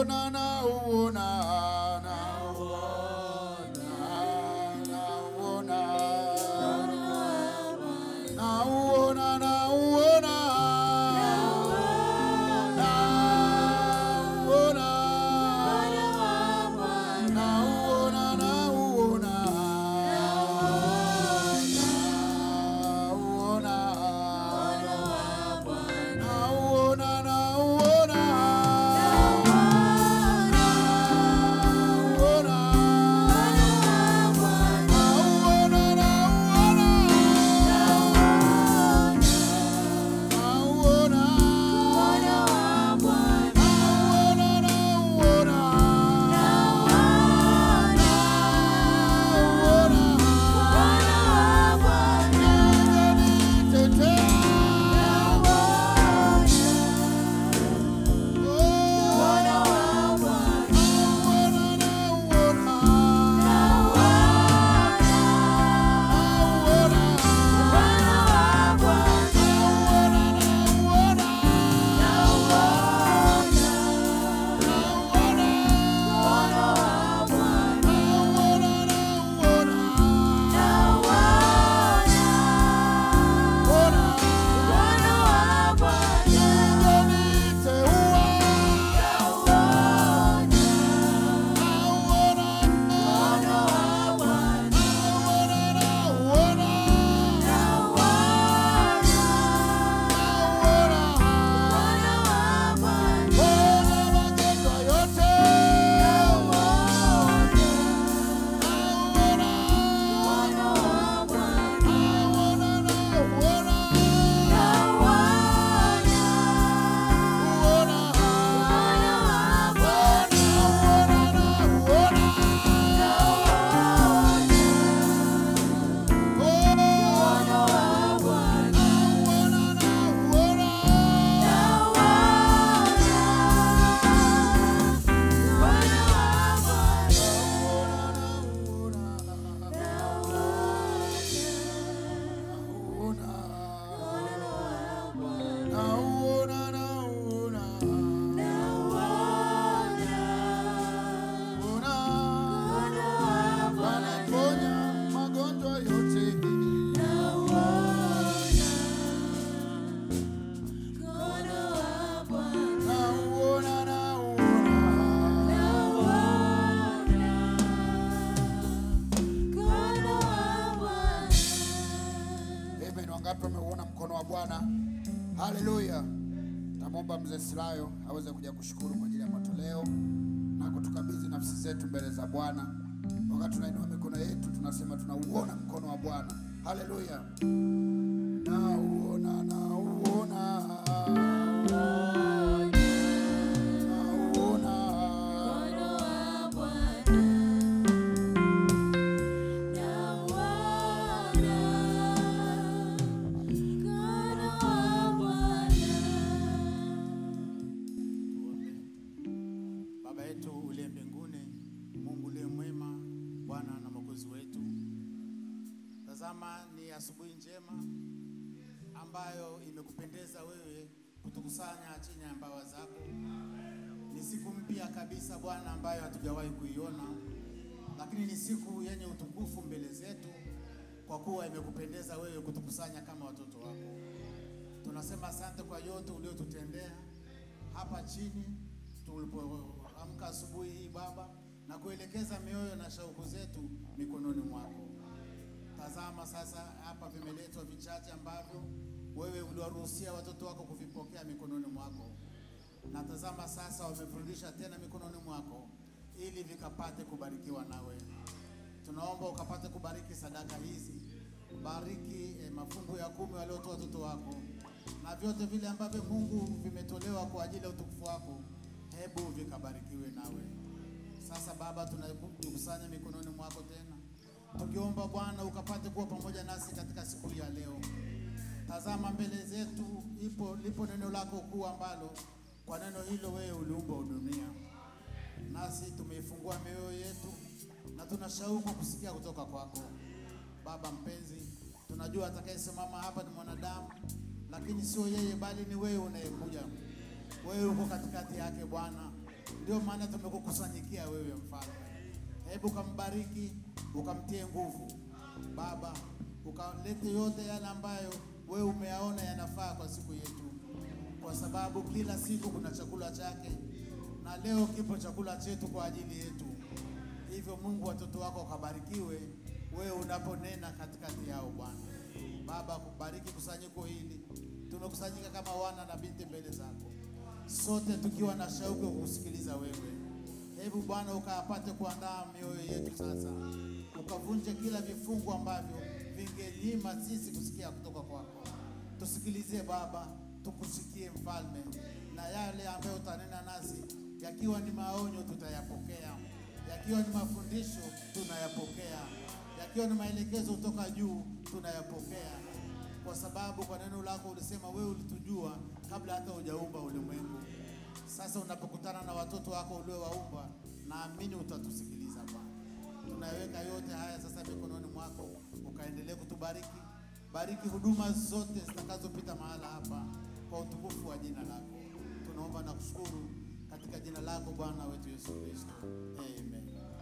nauona nauona nauona nauona nauona nauona nauona nauona nauona nauona nauona nauona Amen. Wangapi wameuona mkono wa Bwana? Haleluya. Tamwomba mzee Silayo aweze kuja kushukuru kwa ajili ya matoleo na kutukabidhi nafsi zetu mbele za Bwana. Wakati tunainua mikono yetu, tunasema tunauona mkono wa Bwana. Haleluya. Nauona, nauona. Nauona. Tuombe. Baba yetu uliye mbinguni, Mungu uliye mwema, Bwana na Mwokozi wetu, tazama ni asubuhi njema ambayo imekupendeza wewe kutukusanya chini ya mbawa zako. Ni siku mpya kabisa Bwana, ambayo hatujawahi kuiona, lakini ni siku yenye utukufu mbele zetu, kwa kuwa imekupendeza wewe kutukusanya kama watoto wako. Tunasema asante kwa yote uliotutendea hapa chini tulipoamka asubuhi hii Baba, na kuelekeza mioyo na shauku zetu mikononi mwako. Tazama sasa, hapa vimeletwa vichache ambavyo wewe uliwaruhusia watoto wako kuvipokea mikononi mwako, na tazama sasa wamevirudisha tena mikononi mwako ili vikapate kubarikiwa nawe. Tunaomba ukapate kubariki sadaka hizi, bariki eh, mafungu ya kumi waliotoa watoto wako na vyote vile ambavyo Mungu vimetolewa kwa ajili ya utukufu wako, hebu vikabarikiwe nawe. Sasa Baba, tunajikusanya mikononi mwako tena, tukiomba Bwana ukapate kuwa pamoja nasi katika siku hii ya leo. Tazama mbele zetu ipo lipo neno lako kuu ambalo kwa neno hilo wewe uliumba dunia, nasi tumeifungua mioyo yetu na tuna shauku kusikia kutoka kwako. Baba mpenzi, tunajua atakayesimama hapa ni mwanadamu, lakini sio yeye, bali ni wewe unayekuja. Wewe uko katikati yake Bwana, Ndio maana tumekukusanyikia wewe mfalme. Hebu ukambariki, ukamtie nguvu Baba, ukalete yote yale ambayo wewe umeyaona yanafaa kwa siku yetu, kwa sababu kila siku kuna chakula chake, na leo kipo chakula chetu kwa ajili yetu. Hivyo Mungu, watoto wako wakabarikiwe, wewe unaponena katikati yao Bwana. Baba, kubariki kusanyiko hili, tumekusanyika kama wana na binti mbele zako, sote tukiwa na shauku ya kukusikiliza wewe. Hebu Bwana ukapate kuandaa mioyo yetu sasa, ukavunje kila vifungu ambavyo vingenyima sisi kusikia kutoka kwako. Tusikilize Baba, tukusikie Mfalme, na yale ambayo utanena nasi yakiwa ni maonyo tutayapokea, yakiwa ni mafundisho tunayapokea, yakiwa ni maelekezo kutoka juu tunayapokea, kwa sababu kwa neno lako ulisema wewe ulitujua kabla hata hujaumba ulimwengu. Sasa unapokutana na watoto wako uliowaumba, naamini utatusikiliza Bwana. Tunaweka yote haya sasa mikononi mwako, ukaendelee kutubariki. Bariki huduma zote zitakazopita mahala hapa kwa utukufu wa jina lako. Tunaomba na kushukuru katika jina lako Bwana wetu Yesu Kristo, amen.